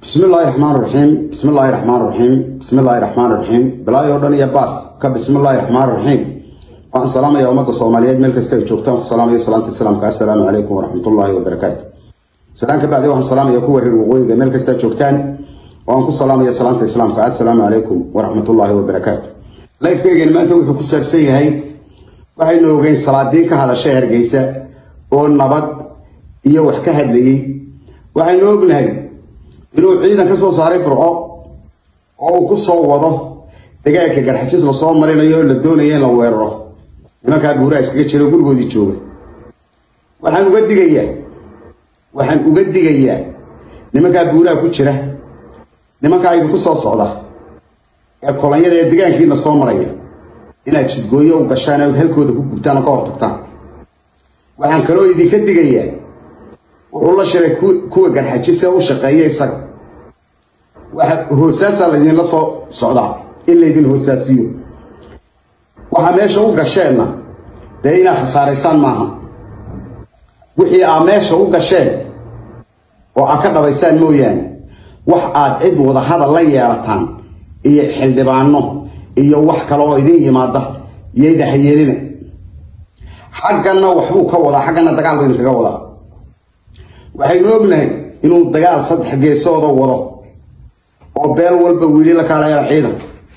bismi illaahi raxmaan raxiim bismi illaahi raxmaan raxiim bismi illaahi raxmaan raxiim bilaahi oo dhan iyo baas ka bismi illaahi raxmaan raxiim waxaan salaamaya ummadda soomaaliyeed meel kasta ay joogtaan ku salaamayo salaanta islaamka assalaamu calaykum waraxmatullaahi wabarakaatu salaan ka bacdi waxaan salaamaya kuwa reer waqooyiga meel kasta joogtaan waan ku salaamaya salaanta islaamka assalaamu calaykum waraxmatullaahi wabarakaatu lifekeygani maanta wuxuu ku saabsan yahay waxaynu ogeyn salaadiin ka hadashay hargeysa oo nabad iyo wax ka hadlayey waxaynu ognahay inuu ciidan ka soo saaray burco oo uu ku soo wado dagaalka garxajis lasoo marinayo oo la doonaya in la weeraro nimankaa buuraha iskaga jira oo gurigoodii jooga waxaan uga digayaa waxaan uga digayaa nimankaa buuraha ku jira nimankaa idinku soo socda ee kolonyada ee degaankiina soo maraya inaad jidgooyo u gashaan oo halkooda ku gubtaan oo ka hortagtaan waxaan kaloo idinka digayaa wuxuu la shiray kuwa garxajise u shaqeeya isaga waxa hoosaasaa laydinla soo socdaa in laydin hoosaasiyo waxaa meesha u gasheenna dee inaad khasaaraysaan maaha wixii aad meesha u gasheen oo aad ka dhabaysaan mooyaane wax aad cid wadahadal la yeelataan iyo xildhibaano iyo wax kale oo idin yimaada yayda hayeelina xagganna waxbuu ka wadaa xagganna dagaal buu idinkaga wadaa waxaynu ognahay inuu dagaal saddex geesooda wado oo beel walba wiili la kaalaya ciidan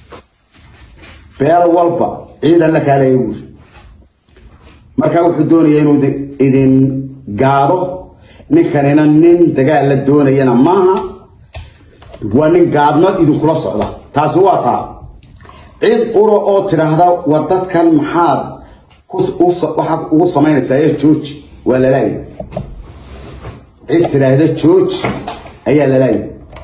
beel walba ciidan la kaalaya buuri markaa wuxuu doonaya inuu idin gaado ninkanina nin dagaal la doonayana maaha waa nin gaadmo idinkula socda taasi waa taa cid qura oo tidhaahda war dadkan maxaad waxaad ugu samaynaysaa ee jooji waa lalaaya cid tidhaahda jooji ayaa lalaaya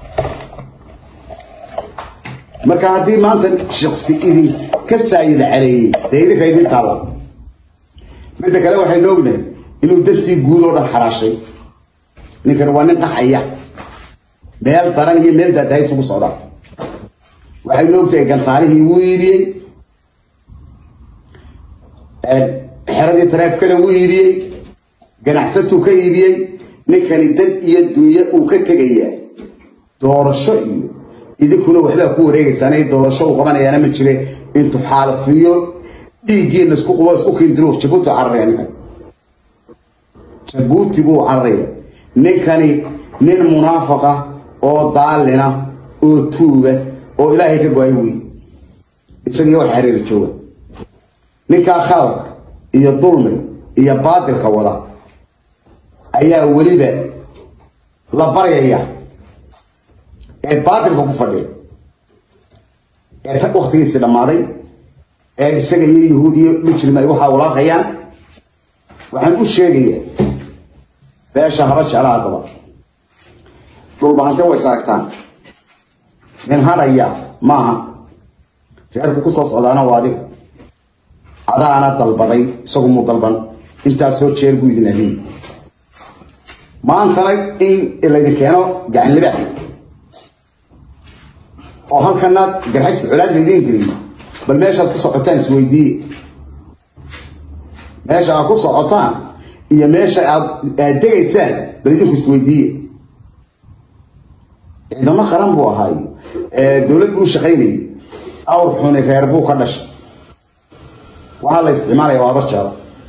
marka haddii maanta shaqsi idin ka saayida caleeyey dee idinka idin taalla midda kale waxaynu ognahay inuu dantii guud oo dhan xaraashay ninkani waa nin qaxaya meel daran iyo meel daadahays ugu socdaa waxaynu ogtahay gantaalihii wuu iibiyey xeradii taraafikada wuu iibiyey ganacsatuu ka iibiyey ninkani dad iyo dunyo uu ka tegayaa doorasho iyo idinkuna waxbaa ku wareegaysaan doorasho uu qabanayaana ma jire intuu xaalafiyo dhiiggiina isku qubo isku kiindiro jabuuti cararaya ninkan jabuuti buu cararaya ninkani nin munaafaqa oo daalina oo tuuga oo ilaahay ka go-ay wey isagii wax xiriira jooga ninkaa khaladka iyo dulmiga iyo baadilka wada ayaa weliba la baryaya ee baadilka ku fadhiya ee waktigiisii dhammaaday ee isaga iyo yahuud iyo mujrim ay waxaa walaaqayaan waxaan u sheegayaa beesha haba jeclaha daba dhulbahante way is aragtaan nin hadhaya maaha reerku ku soo socdaana waa adiga adaana dalbaday isagu muu dalban intaasoo jeer buu idin ahiy maantana in laydin keeno gacan libaax oo halkana garxajsi colaad laydin geliyo bal meeshaad ku socotaan isweydiiye meesha aad ku socotaan iyo meesha aad aad degaysaan bal idinku isweydiiye ciidamo qaran buu ahaayo dowlad buu shaqaynayay awr xuni reer buu ka dhashay waxaa la isticmaalaya waa barjaada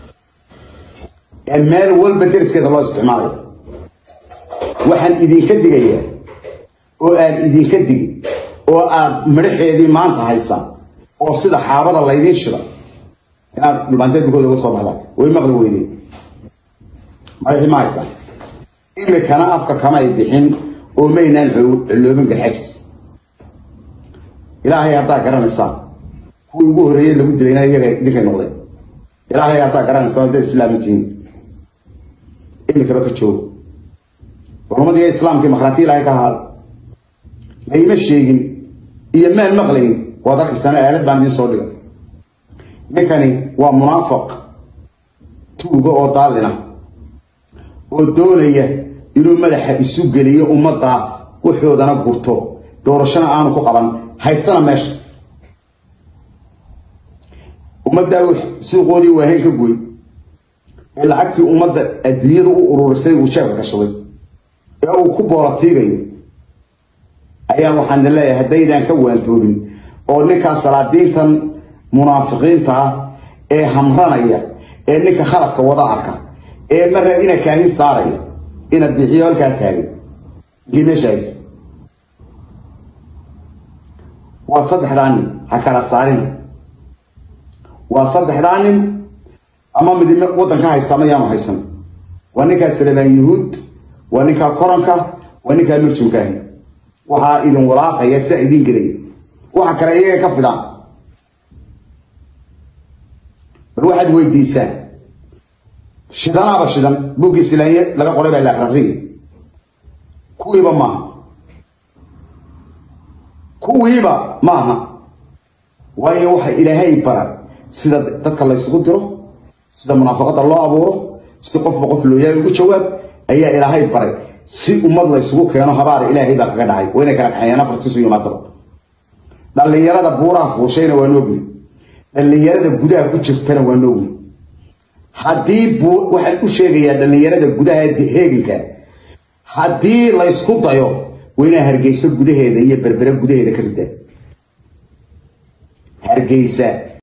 ee meel walba deriskeeda loo isticmaalaya waxaan idinka digayaa oo aan idinka digin oo aad midhaxeedii maanta haysaan oo sida xaabada laydiin shida inaad dhulbaanteed bukooda uga soo baxdaan way maqli weydeen madaxii ma haysaan imikana afka kamay bixin oo maynaan culloobin garxajis ilaahay haddaa garanaysaan kuwii ugu horreeyey lagu dilayna iyaga idinkay noqdeen ilaahay haddaa garanaysaan hadday islaami tihiin imikaba ka joogo culamadii islaamkii makhraatii ilaahay ka ahaada layma sheegin iyo maan maqlayn waad arkaysaan aalad baan idiin soo dhigay ninkani waa munaafiq tuuga oo daalina oo doonaya inuu madaxa isu geliyo ummadda waxoodana gurto doorashona aanu ku qaban haystana meesha ummaddaa suuqoodii waahayn ka goy ee lacagtii ummadda adduunyada u ururisay uu jeebka gashaday ee uu ku boolatiigayo ayaa waxaan leeyahay haddaydaan ka waantoobin oo ninkaa salaadiintan munaafiqiinta ah ee hamranaya ee ninka khaladka wada arka ee mara ina kaahin saaraya ina bixiyo halkaa taagan meeshaas waa saddexdaa nin ha kala saarin waa saddexdaa nin ama mid waddanka haysta ama yaanu haysan waa ninkaa salebaan yuhuud waa ninkaa koranka waa ninkaa nurjumkaahi waxaa idin walaaqaya sidaa idin gelaya waxa kale iyaga ka fidaan bal waxaad weydiisaan shidanaaba shidan buuggii silaanye laga qoray baa laakrariga kuwiiba maaha kuwiiba maaha waayo waxa ilaahay bara sida dadka laysugu diro sida munaafaqada loo abuuro si qofba qof looyahay ugu jawaab ayaa ilaahay baray si ummad laysugu keeno habaar ilaahay baa kaga dhacay waa inay kala kaxeeyaan afartiisu yimaadaba dhallinyarada buuraha fuushayna waa noogni dhallinyarada gudaha ku jirtana waa noogni haddii waxaan u sheegayaa dhallinyarada gudaha heeganka haddii laysku dayo waa inaa hargeysa gudaheeda iyo berbere gudaheeda ka ridaan hargeysa